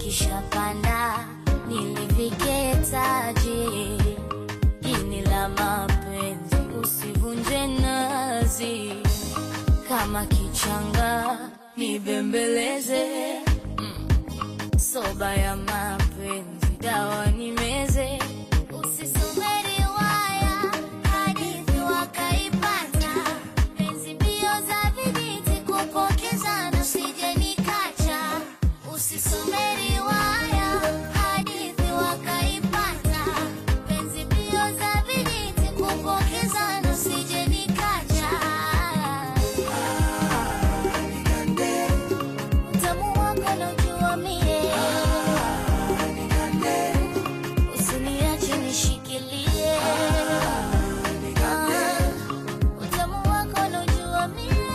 likishapanda niliviketaje? Ini la mapenzi usivunje nazi, kama kichanga nibembeleze, mm. soba ya mapenzi dawa nimeze, usisome riwaya hadithi wakaipata, penzi mbio za vijiti kupokezana, usije nikacha, usisome riwaya hadithi wakaipata, penzi mbio za vijiti kupokezana, usije nikacha. Utamu wako naujua mie, usiniache nishikilie. Ah, utamu wako naujua mie,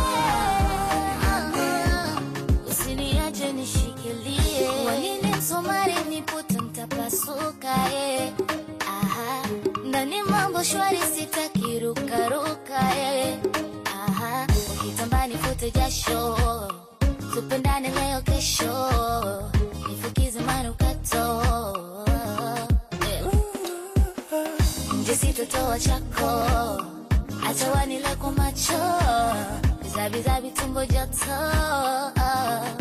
Ah, usiniache nishikilie. Wanini msumari nipute mtapasuka, eh. Aha, ndani mambo shwari sitaki rukaruka, eh. Aha, ukitambani fute jasho tupendane leo kesho, nifukize manukato Eh. nje sitotoa chako, acha wanile kwa macho, bizabizabi tumbo joto